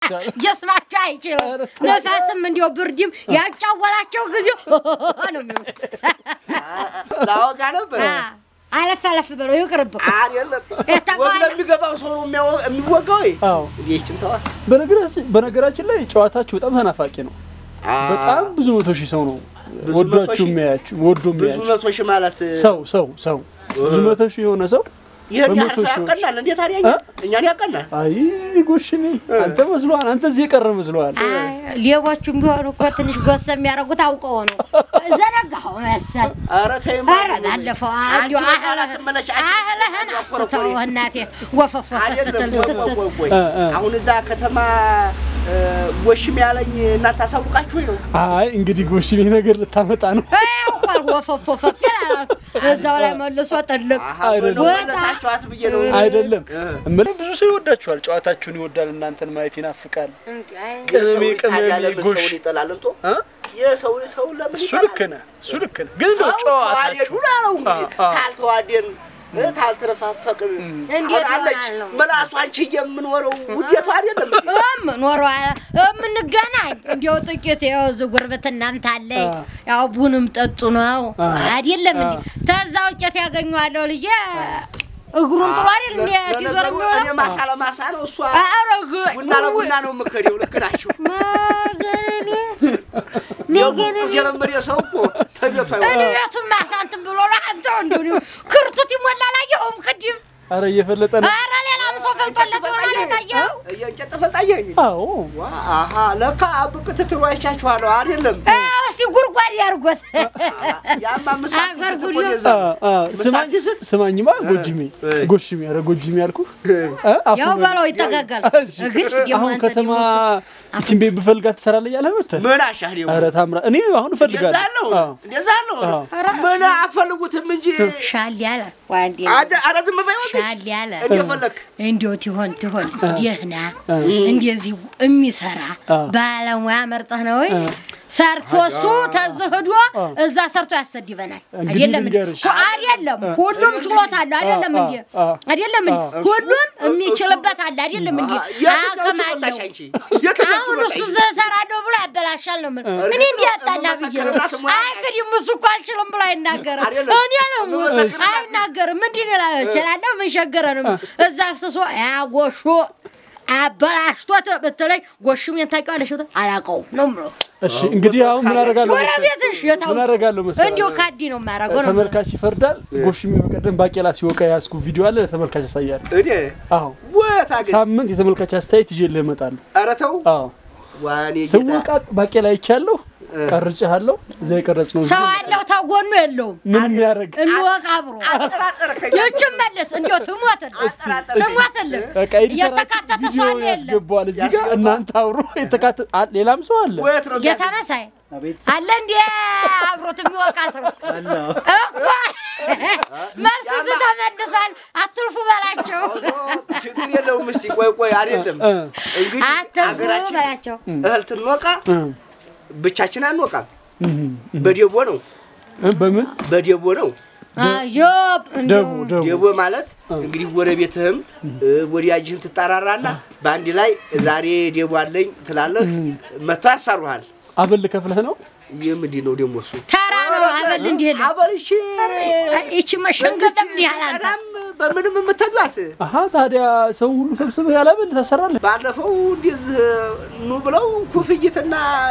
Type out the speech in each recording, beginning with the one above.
ይሻላል። ጀስማቸው አይችልም። ነፋስም እንዲያው ብርድም ያጫወላቸው ጊዜ ነው የሚሉት። ላወጋ ነበር አ፣ አለፍ አለፍ ብለው ይቅርብህ። አይደለም የታውቀዋለህ? ወግ ለሚገባው ሰው ነው የሚያወ- የሚወጋው ወይ አዎ ይህችን ተዋት በነገራችን በነገራችን ላይ ጨዋታችሁ በጣም ተናፋቂ ነው። በጣም ብዙ መቶ ሺህ ሰው ነው ብዙ መቶ ወዷችሁ ሺህ? የሚያያችሁ ወዶ ብዙ የሚያያችሁ መቶ ሺህ ማለት ሰው ሰው ሰው ብዙ መቶ ሺህ የሆነ ሰው ይህን ያህል በመቶ ሰው ሺዎች። ያቀናል እንዴት ታዲያ እ? እኛን ያቀናል አይ ጎሽኔ አንተ መስሎሃል። አንተ እዚህ የቀረ መስሎሃል። አይ፣ ሌቦቹም ቢሆኑ እኮ ትንሽ ጎሰ የሚያደርጉት አውቀው ነው። ዘነጋኸው መሰል። ኧረ ተይ ኧረ ባለፈው እንዲያው አንቺ አህለህን አትመለሽ፣ አንቺ አህለህን አትኮረኮሪ። አስተው እናቴ ወፈፍ ወፈፍ አይደለም ትል ቆይ፣ ቆይ፣ ትል ቆይ፣ ቆይ። እ፣ እ። አሁን እዛ ከተማ እ፣ ጎሽም ያለኝ እናንተ አሳውቃችሁ ወይ ነው አይ እንግዲህ ጎሽኔ ነገር ልታመጣ ነው። እንኳን ወፈፍ ወፈፍ ይላል። እዛው ላይ መልሶ ጥልቅ አሀ፣ አይደለም። በለው መለሳችኋት ብዬ ነው አይደለም እ። እምልህ ብዙ ሰው ይወዳችኋል። ጨዋታችሁን ይወዳል። እናንተን ማየት ይናፍቃል። የሰው ቅመሜ ልጅ ታዲያ ቅመሜ ለምን ጎሽ ሰውን ይጠላል እንቶ እ? የሰው ልጅ ሰውን ለምን እሱ ይጠላል? ልክ ነህ፣ እሱ ልክ ነህ። ግን እንደው ሰው ተዋደዱ ጨዋታችሁ ነው እንግዲህ አ፣ አ። ካልተዋደን እ፣ ካልተነፋፈቅን እንዴት አለች እሆናለሁ? መላሱ አንቺ የምንወረው ውዴቷ አይደለም እንዴ? ኖሮ የምንገናኝ እንዲያው ጥቂት ያው እዚህ ጉርብትናም ታለኝ አ። ያው ቡንም ጠጡ ነው አ። አይደለም እንዴ? አ። ተዛ ውጨት ያገኘዋለሁ ልጄ እግሩን ጥሎ አይደል እንዴ ሲዞር ለነገሩ እኔ የሚሆነው ማሳ ለማሳ ነው እሷ አረግ ቡና ለቡና ነው የምከደው። ልክ ናችሁ። መገረኔ የጉ መገረኔ የለመደ ሰው እኮ ተቤቱ አይወጣም። እድሜቱን ማሳንትን ብሎ ነው አንተ እንዲሁ ክርቱት ይሞላ ላየኸውም ቅድም አረ እየፈለጠ ነው። ኧረ ሌላም ሰው ፈልጦለት ይሆናል የታየኸው የእንጨት ተፈልጣየኝ አዎ ዋ አሀ ለካ ብቅ ትትሉ አይቻችኋለሁ አይደለም እ፣ እስቲ ጉድጓድ ያርጎት ያማ ምሳት አፈር ስት እኮ ጉሎ። እንደዛ አ፣ አ፣ ምሳት ስማኝ ስት ስማኝማ ጎጅሜ እ። ጎሽሜ ኧረ ጎጅሜ አልኩህ እ? አፉ ያው በል። በለው ይጠጋጋል እሺ። ግን ደግሞ አሁን አንተ ከተማ ደግሞ እሱ- ይችን ቤት ብፈልጋት ትሰራለህ እያለህ መተህ ምን አሻህ ደግሞ ኧረ ታምራ እኔ አሁን እንደዛ እፈልጋለሁ ነው አዎ። እንደዛ ነው አዎ። ምን አፈልጉትም እንጂ ሻል ያለ ዋንዴ አደ- ኧረ ዝም በይ ወገች ሻል ያለ እንደፈለክ እንዲያው ትሆን ትሆን ደህና እንደዚህ የሚሰራ አ። ባለሙያ መርጠህ ነው ወይ ሰርቶ እሱ ተዝህዶ እዛ ሰርቶ ያሰድበናል። እንግዲህ አይደለም እንዴ? ልንገርሽ። ሁ- አይደለም ሁሉም ችሎታ አለ አይደለም አ፣ እንዴ? አ፣ አይደለም እንዴ? ሁሉም የሚችልበት አለ አይደለም እንዴ? የትኛው አቅም ችሎታሽ አለው። አንቺ? የትኛው አሁን እሱ ችሎታሽ? ዘ እሰራለሁ ብሎ ያበላሻል ነው የምልህ። እኔ እንዲህ ያጣላ ብዬ ነው። የምመሰክርላት ሙያ አይ እንግዲህ እሱ እኮ አልችልም ብሎ አይናገርም። አይደለም። እኔ ነው የምመሰክርላት አይናገርም። ምንድን ይላል እችላለሁ ምን ቸገረ ነው የምልህ። እዛ አፍስሶ ያጎሾ አበላሽቶት በተለይ ጎሹም ታውቂዋለሽ? ብትል አላውቀውም ነው የምለው። እሺ እንግዲህ አሁን ምን አደርጋለሁ መሰለህ? ጎረቤትሽ የታው ምን አደርጋለሁ መሰለህ? እንዲሁ ካዲ ነው የማደርገው ነው የምለው። ተመልካች ይፈርዳል። ጎሽሜ በቀደም ባቄላ ሲወቃ ያዝኩ ቪዲዮ አለ ለተመልካች ያሳያል። እኔ አዎ ወታ ግን ሳምንት የተመልካች አስተያየት ይዤልህ እመጣለሁ። ኧረ ተው አዎ ዋኔ ጌታ ስወቃ ባቄላ ይቻለሁ ቀርጬሃለሁ። እዛ የቀረጽ ነው ሰው አለው ተጎኑ የለውም ምን የሚያደርግ የሚወቅ አብሮ አጠራጠርከኝ ይችን መልስ እንዲያው ትሞትልህ አጠራጠርከኝ። ስሞትልህ በቃ ኤዲተር የተካተተ ሰው አለ የለም ያስገባዋል። እዚህ ጋር ያስገባው። እናንተ አብሮ የተካተተ አ- ሌላም ሰው አለ። ወየት ነው ጌታ የሚያስ- መሳይ አለ እንዴ አብሮት የሚወቃ ሰው እኮ መልሱ ስተመልሷል። አትልፉ በላቸው ችግር የለውም። እስኪ ቆይ ቆይ አይደለም እ፣ እንግዲህ አትልፉ ሀገራችን በላቸው። እህል ትንወቃ እ፣ ብቻችን አንወቃም። እ፣ በዴቦ ነው እ፣ በምን በዴቦ ነው። አዮብ ደቡ ደቡ ዴቦ ማለት እንግዲህ ጎረቤትህም እ፣ ወዳጅህም ትጠራራና በአንድ ላይ ዛሬ ዴቦ አለኝ ትላለህ። መጥተው ያሳሩሃል። አበል ከፍለህ ነው ይህ ምንድን ነው ደግሞ እሱ? ተራ ነው አበል እንዲህ የለም። አበል እሺ፣ ይቺ መሸንገል ለምን ያህል አንተ ቀዳም በምንም የምትሄዷት አሀ ታዲያ ሰው ሁሉ ሰብስበህ ያላበል ታሰራለህ። ባለፈው እንደዚህ ኑ ብለው ኩፍይትና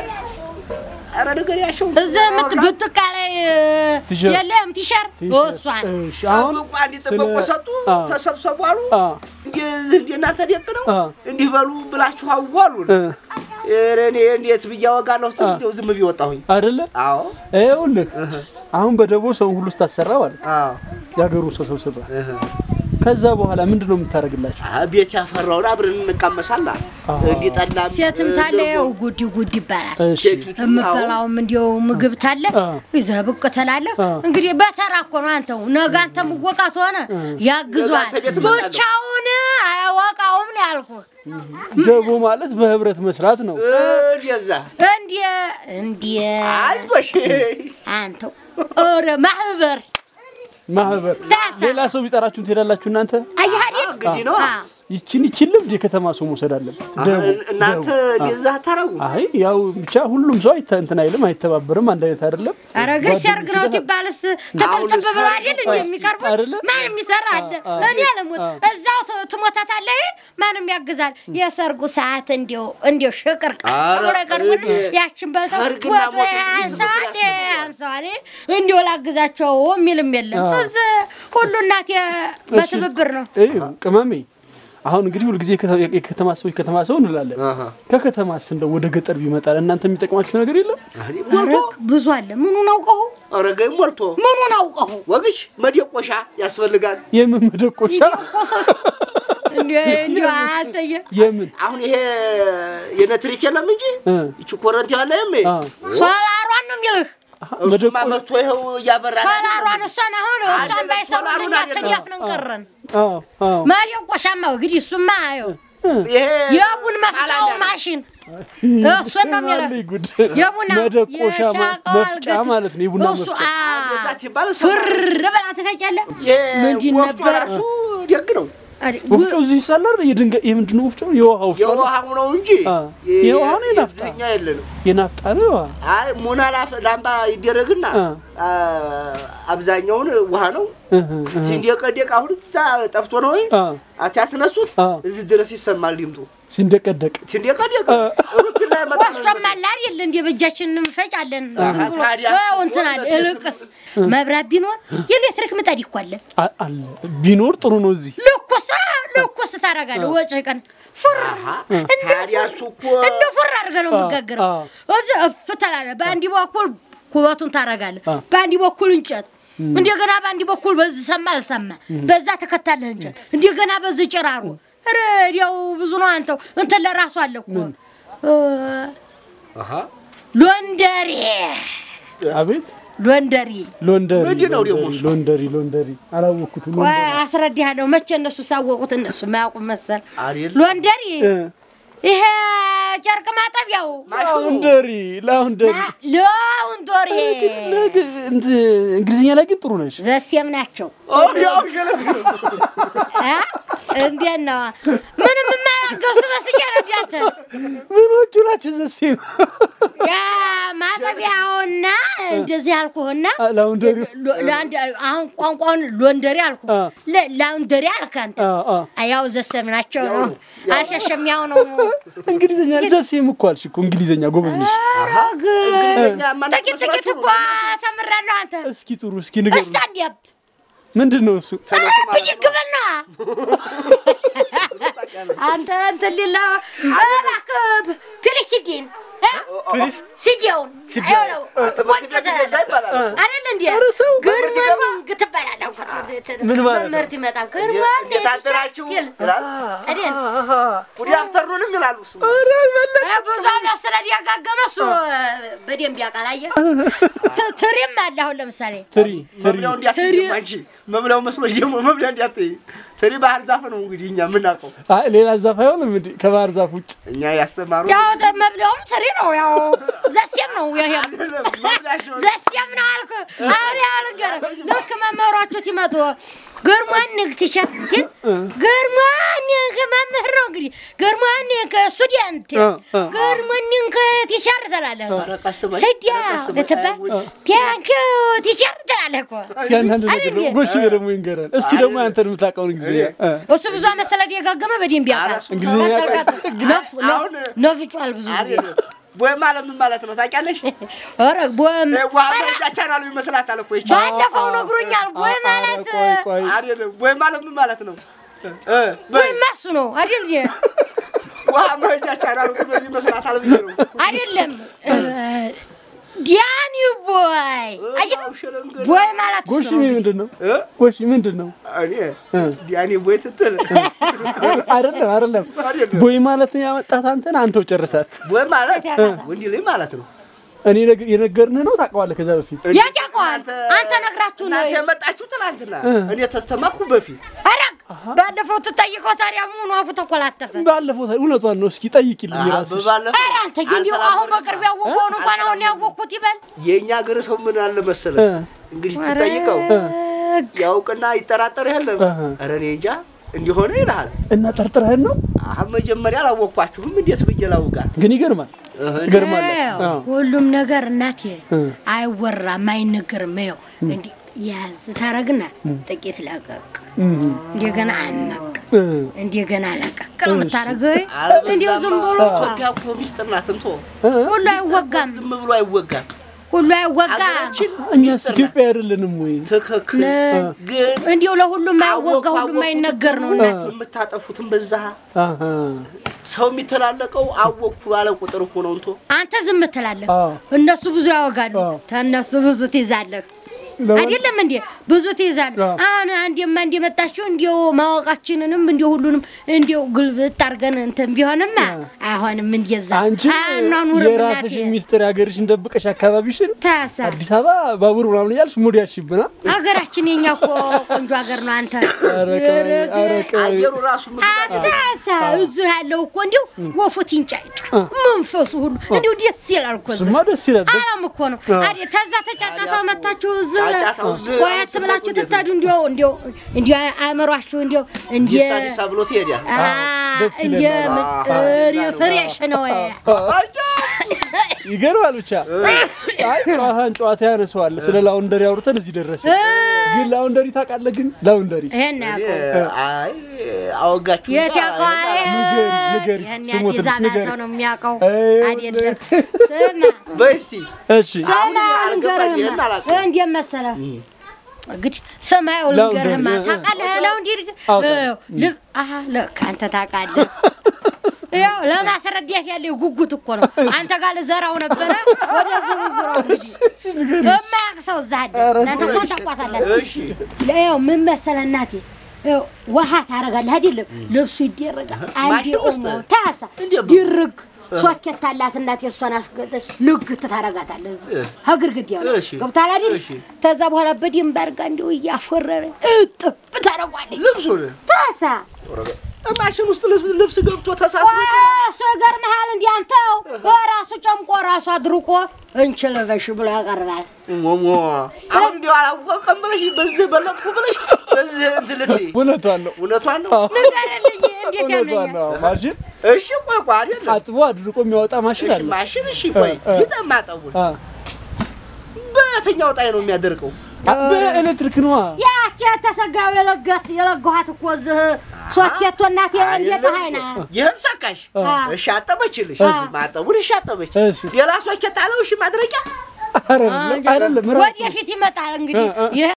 ኧረ ነገር ያሸው እዚህ የምት ብጥቃ ላይ ቲሸርት። የለም ቲሸርት ቲሸርት። እሷን እሺ፣ አሁን ጠብቁ፣ አንድ ጥበቆ ስለ- ሰጡ፣ አ፣ ተሰብሰቡ አሉ። አ፣ እንደዚህ እንደ እናንተ ደቅ ነው አ። እንዲህ በሉ ብላችሁ አዋሉን። እ፣ ኧረ እኔ እንዴት ብዬ አወጋለሁ ስትል እንደው ዝም ብዬ ወጣሁኝ። አይደለ አዎ ይኸውልህ አሁን በደቦ ሰው ሁሉ ስታሰራ ማለት ነው አዎ የሀገሩ ሰው ሰብስበህ እህ። ከዛ በኋላ ምንድን ነው የምታደርግላቸው? አ ቤት ያፈራውን አብረን እንቃመሳላ አዎ። እንዲህ ጠላም ሴትም እ፣ ታለ ገንፎ፣ ያው ጉዲ ጉዲ ይባላል። እሺ ኬኪቱም፣ አዎ። የምበላውም እንዲያው ምግብ ታለ አ። ይዘህ ብቅ ትላለህ። አ። እንግዲህ በተራ እኮ ነው አንተው ነገ አንተ ምወቃት ሆነ ያግዟል። ነገ አንተ ቤት እመጣለሁ። ብቻውን አያወቃውም ነው ያልኩህ። ደቦ ማለት በህብረት መስራት ነው። እ፣ እንደዛ እንዴ እንዴ አይዞሽ አንተው ኧረ ማህበር ማህበር ዳሳ ሌላ ሰው ቢጠራችሁን ትሄዳላችሁ እናንተ? አያሃዲን ግድ ነው አ። ይችን ይችን ልምድ የከተማ ሰው መውሰድ አለበት። ደቡ እናንተ ደቡ። እንደዛ አታረጉ። አይ ያው ብቻ ሁሉም ሰው አይተ እንትን አይልም፣ አይተባበርም፣ አንድ አይነት አይደለም። ኧረ ግን ሲያርግ ነው ትባልስ ተጠብጠብ ብሎ አይደል እንዴ የሚቀርቡት? አይደለም? ማንም ይሰራ አለ። አ- እኔ አለሙት እዛው ት- ትሞታታለህ፣ ማንም ያግዛል። የሰርጉ ሰዓት እንዲው እንዲው ሽቅርቅ ኧረ ብሎ ይቀርቡን እኔ ያችን በልተው ሰርግና ወጥ ሞት አንሰዋል እንዲህ ዝም ብሎ አንሰዋል እንዲው ላግዛቸው የሚልም የለም። አ። እዚህ ሁሉ እናቴ በትብብር ነው። እዩ ቅመሜ፣ አሁን እንግዲህ ሁልጊዜ የከተ- የከተማ ሰው የከተማ ሰው እንላለን። አሃ። ከከተማስ እንደው ወደ ገጠር ቢመጣ እናንተ የሚጠቅማችሁ ነገር የለም? አሬ ኧረ ሞልቶ ብዙ አለ። ምኑን አውቀሁ አረገኝ ሞልቶ ምኑን አውቀሁ ወግሽ መደቆሻ ያስፈልጋል። የምን መደቆሻ ቆሰ እንዲ እንዲ አልተየ የምን አሁን ይሄ የነትሪክ የለም እንጂ እ ይቺ ኮረንቲ ያለ የሜ አ ሶላሯን ነው የሚልህ እሱማ መደቆ- መጥቶ ይኸው እያበራ ሶላሯን እሷን አሁን እሷን አይደለም፣ ባይሰሩልኛ ሶላሩን አይደለም። ተዲያፍነን ቀረን። አዎ አዎ መደቆሻማ እንግዲህ እሱማ ይኸው ይሄ የቡን መፍጫው ማሽን እሱን ነው የሚለው አለኝ ጉድ። የቡና መደቆሻ ማ- የጫቃው መፍጫ አልገት- ማለት ነው። የቡና እሱ መፍጫ አ- እዛት ይባል ፍር ብላ ትፈጫለህ። ምንድን ወፍጮ ነበር? ራሱ ደግ ነው። አዲ- ወፍጮ እዚህ ይሳላል። የድንጋይ የምንድን ነው ወፍጮ? የውሃ ወፍጮ ነው። የውሃው ነው እንጂ አ፣ የ- የውሃ ነው የናፍጣ? የዚህኛ የለንም። የናፍጣ ነው። አይ ሙና ላፍ- ላምባ ይደረግና አ። አ፣ አብዛኛውን ውሃ ነው። እህ፣ እህ። ሲንደቀደቅ አሁን እዛ ጠፍቶ ነው ወይ አ፣ አትያስነሱት አ። እዚህ ድረስ ይሰማል ድምጡ። ሲንደቀደቅ ሲንደቀደቅ አ። ሩፒን ላይ መጣ ነው ወፍጮም አለ አይደል? እንደ በእጃችን እንፈጫለን። ዝም ብሎ ታዲያ አዎ፣ እንትን አለ። እሱ እልቅስ መብራት ቢኖር የኤሌክትሪክ ምጣድ እኮ አለ። አ- አለ ቢኖር ጥሩ ነው። እዚህ ልኩስ ልኩስ ታደርጋለህ። ወጭ ቀን ፉር ታዲያ እሱ እኮ እንደ ፉር አድርገህ ነው አ፣ የምጋግረው። አ። እዚህ እፍ ትላለህ። በአንድ በኩል ኩበቱን ታደርጋለህ፣ አ። በአንድ በኩል እንጨት እንደገና በአንድ በኩል በዚህ ሰማ አልሰማ በዛ ተከታለህ እንጨት እንደገና በዚህ ጭራሩ ኧረ እንዲያው ብዙ ነው። አንተው እንትን ለራሱ አለ እኮ እ፣ አሃ ሎንደሪ አቤት ሎንደሪ ሎንደሪ ምንድን ነው ደግሞ እሱ? ሎንደሪ ሎንደሪ አላወቅኩትም። ቆይ ሎንደሪ አስረዳሃለሁ። መቼ እነሱ ሳወቁት እነሱ የማያውቁ መሰል አይደል ሎንደሪ እ፣ ይሄ ጨርቅ ማጠቢያው ላውንደሪ ላውንደሪ ላውንደሪ ነገ- እንትን እንግሊዝኛ ላይ ግን ጥሩ ነሽ። ዘሴም ናቸው። ኦዲያው ሸለም አ? እንዴት ነው? ምንም የማያገሱ መስዬ ነው እንዲያንተ ምኖቹ ናቸው ዘሴም ያ ማጠቢያውና እንደዚህ አልኩህና ላውንደሪ ሎ- ለአንድ አሁን ቋንቋውን ሎንደሪ አልኩ አ። ለ- ላውንደሪ አልክ አንተ። አ፣ አ። ያው ዘሴም ናቸው ነው አልሸሸም። ያው ነው እንግሊዝኛ ዘሴም እኮ አልሽ እኮ እንግሊዝኛ ጎበዝ ነሽ። አረግ እንግሊዝኛ ማናቅ ጥቂት ጥቂት መስሏችሁ እኮ ተምሬያለሁ። አንተ እስኪ ጥሩ እስኪ ንገሩ። እስታንድ ያብ ምንድን ነው እሱ? ተነሱ ማለት ነው። ብድግ በል ነዋ። አንተ እንትን ሊል ነው። እባክህ ፊሊሲዲን እ? ፕሊስ ሲዲውን አይሆነው ትምህርት ቤት እንደዛ ይባላል። አይደል እንዴ? ኧረ ተው፣ ግርማንግ ትባላለህ እኮ ትምህርት ቤት ምን ማለት ነው? መምህርት ይመጣል። ግርማን እንዴት አደራችሁ ይላል። አይደል? ጉድ አፍተርኑንም ይላሉ እሱ እ ብዙ ዓመት ስለደጋገመ እሱ በደንብ ያውቃል። አየህ ት- ትሪም አለ አሁን ለምሳሌ ትሪ ትሪ መብላው እንዲያትይ ደግሞ አንቺ መብላው መስሎሽ ደግሞ መብላ እንዲያትይ ትሪ ባህር ዛፍ ነው እንግዲህ እኛ የምናውቀው አይ ሌላ ዛፍ አይሆንም እንዴ? ከባህር ዛፍ ውጭ እኛ ያስተማሩ ያው ደ- መብለውም ትሪ ነው። ያው ዘሴም ነው ይሄ መብላቸው ዘሴም ነው አልኩ። አሁን ያው ልንገርህ፣ ልክ መምህሮቹ ሲመጡ ግርማን ንግ ቲሸርትን ግርማን ንግ መምህር ነው እንግዲህ ግርማን ንግ ስቱዲያንት እ፣ እ። ግርማን ንግ ቲሸርት ትላለህ። ኧረ ቀስ በይ፣ ስዲያ ኧረ ቀስ በይ፣ ልትባል አይውጭ። ቲያንኪው ቲሸርት ትላለህ እኮ እስኪ አንዳንድ ነገር አይደል ደግሞ እንዴ? ጎሽ ደግሞ ይንገረን እስቲ ደግሞ አንተን የምታውቀውን እንግሊዝኛ እ። እሱ ብዙ ዓመት ስለደጋገመ በደንብ ያውቃል። ኧረ እሱ እንግሊዝኛ ቀጥል፣ ያውቃል። ቀጥል። ነፍ- ነፍ- አሁን- ነፍጯል ብዙ ጊዜ አይደለም። ቦይ ማለት ምን ማለት ነው ታውቂያለሽ? ኧረ ቦም እ፣ ውሃ መሄጃ ቻናሉ ይመስላታል እኮ ይቺ። ባለፈው ነግሮኛል። ቦይ አ- ማለት ኧረ ቆይ ቆይ አይደለም ቦይ ማለት ምን ማለት ነው? እ፣ በይ ቦይማ እሱ ነው አይደል? እንዴ? ውሃ መሄጃ ቻናሉ ትበይ ይመስላታል ብዬ ነው። አይደለም እ፣ ዲያኒ ቦይ አየህ፣ አዎ፣ ሸለንገል። ቦይ ማለት እሱ ጎሽ ነው። ምንድን ነው እ? ጎሽ ምንድን ነው እኔ እ። ዲያኔ ቦይ ትትል አይደለም አይደለም አይደለም። ቦይ ማለት ያመጣት አንተን አንተው ጨርሳት ቦይ ማለት ያውቃታል። ወንድ ልጅ ማለት ነው። እኔ ነግ- የነገርንህ ነው ታውቀዋለህ ከዛ በፊት የት ያውቀዋል? አንተ ነግራችሁ ነው። እናንተ የመጣችሁ ትናንትና እ። እኔ ተስተማኩ በፊት አረግ ባለፈው ትጠይቀው ታዲያ ምኑ አፉ ተኮላተፈ። ባለፈው ታ- እውነቷን ነው እስኪ ጠይቂልኝ ራስሽ ባለፈው ኧረ አንተ ግን እንዲሁ አሁን በቅርብ ያወቀውን እንኳን አሁን ያወቅኩት ይበል። የእኛ ሀገር ሰው ምን አለ መሰለህ እ። እንግዲህ ትጠይቀው አረግ ያውቅና ይጠራጠር የለም እህ። ኧረ እኔ እንጃ እንዲሆነ ይልሃል። እና ጠርጥረህን ነው አሁን መጀመሪያ አላወቅኳችሁም። እንዴት ብዬ ላውጋ? ግን ይገርማል ይገርማል ይኸው አዎ። ሁሉም ነገር እናቴ እ። አይወራም አይነገርም። ይኸው እንዲህ ያዝ ታረግና ጥቂት ለቀቅ፣ እም፣ እንደገና አመቅ፣ እ፣ እንደገና ለቀቅ ነው የምታደርገው። እንዲሁ ዝም አለበዛማ ብሎ ኢትዮጵያ እኮ ሚስጥር ናት። እንቶ እ፣ ሁሉ አይወጋም፣ ዝም ብሎ አይወጋም። ሁሉ አይወጋ። ሀገራችን እኛስ ሚስጥር ናት። ኢትዮጵያ አይደለንም ወይ ትክክል ነ- ግን እንዲሁ ለሁሉም አይወጋ፣ አወቅኩ ሁሉም አይነገር ነው እናቴ። የምታጠፉትን በዛ አሃ፣ ሰው የሚተላለቀው አወቅኩ ባለ ቁጥር እኮ ነው። እንቶ አንተ ዝም ትላለህ፣ አዎ። እነሱ ብዙ ያወጋሉ፣ አዎ። ተነሱ ብዙ ትይዛለህ። ለምን? አይደለም እንዴ? ብዙ ትይዛለህ። አዎ። አሁን አንዴማ እንደመጣችሁ እንዲው ማወቃችንንም እንዲው ሁሉንም እንዲው ግልብጥ አድርገን እንትን ቢሆንማ አይሆንም። እንደዛ አንቺ አናኑርም እናቴ የራስሽን ሚስጥር የሀገርሽን ደብቀሽ አካባቢሽን ታሳ አዲስ አበባ ባቡር ምናምን እያልሽ ሙድ ያልሽብና ሀገራችን የኛ እኮ ቆንጆ ሀገር ነው። አንተ ኧረ ቀበሌ፣ ኧረ ቀበሌ። አየሩ ራሱ ምግብ አንተሳ እዚህ ያለው እኮ እንዲው ወፉት ይንጫጫ መንፈሱ ሁሉ እንዲው ደስ ይላል እኮ እዚህ ስማ ደስ ይላል ደስ አላም እኮ ነው አይደል? ተዛ ተጫጫታው መታችሁ እዚህ ጫጫታው እዚህ ቆየት ብላችሁ ትታዱ እንዲያው እንዲያው እንዲያው አእምሯችሁ እንዲያው እንዲ ዲሳ ዲሳ ብሎ ትሄዳል። ደስ እንዲ ይለናል። ፍሬሽ ነው። ይገርማል ብቻ አይ ጨዋታን ጨዋታ ያነሰዋል ስለ ላውንደሪ አውርተን እዚህ ደረሰ ግን ላውንደሪ ታውቃለህ ግን ላውንደሪ ይሄን ያውቀው አይ አወጋችሁ የት ያውቀዋል? ንገሪ፣ ንገሪ፣ ይሄን ስሙ የአዲስ ትንሽ አበባ ንገሪ። ሰው ነው የሚያውቀው አይ፣ አይደለም። ስማ በስቲ እሺ ስማ አልገባኝ፣ ይሄን ልንገርህማ አላውቅም። እንዴት መሰለህ እንግዲህ ሰማዩ ላውንደሪ፣ ልንገርህማ እ- እ- ታውቃለህ? ላውንደሪ አውቃለሁ። ልብ አሀ ልክ አንተ ታውቃለህ። ያው ለማስረዳት ያለው ጉጉት እኮ ነው። አንተ ጋር ልዘራው ነበረ ወደ ዝርዝሩ እንግዲህ የማያውቅ ሰው እዛ አለ። ኧረ እናንተ እኮ ታውቋታላችሁ። እሺ ያው ምን መሰለህ እናቴ ያው ውሃ ታደርጋለህ አይደለም? ልብሱ ይደረጋል። አንዴ ማሽን ውስጥ? ኦሞ ታሳ እንዴት ነው? ድርግ ሶኬት አላት እናቴ። እሷን አስገጠ ልግት ታደርጋታለህ እዚህ ከግድግዳው ላይ እሺ። ገብቶሃል አይደል? እሺ። ከዛ በኋላ በደንብ አድርጋ እንዲሁ እያፎረረ እጥብ ታደርጓለች። ልብሱን ታሳ ማሽን ውስጥ ልብስ- ልብስ ገብቶ ተሳስቦ እሱ ይገርምሃል። እንዲህ አንተው ራሱ ጨምቆ ራሱ አድርቆ እንችልበሽ ብሎ ያቀርባል። ሞሞ አሁን እንዲያው አላወቀም ብለሽ በዚህ በለጥኩ ብለሽ በዚህ እንትን ልትይ እውነቷን ነው እውነቷን ነው። ንገርልኝ፣ እንዴት እውነቷን ያምነኛል? ነው ማሽን እሺ ቆይ ቆይ አይደለም አጥቦ አድርቆ የሚያወጣ ማሽን እሺ አለ ማሽን እሺ ቆይ እ፣ እ። ይጠማጠቡን አ፣ በየትኛው ጣይ ነው የሚያደርቀው? አ፣ በኤሌክትሪክ ነዋ ያቺ የተሰጋው የለጋት የለጋኋት እኮ እዚህ ሶኬቶ እናቴ እንዴት ሀይና ይህን ሰካሽ አ። እሺ አጠበችልሽ አ። ማጠቡን እሺ አጠበች እሺ ሌላ ሶኬት አለው እሺ ማድረቂያ አይደለም አይደለም ራሱ ወደፊት ይመጣል እንግዲህ እ፣ እ። ይህ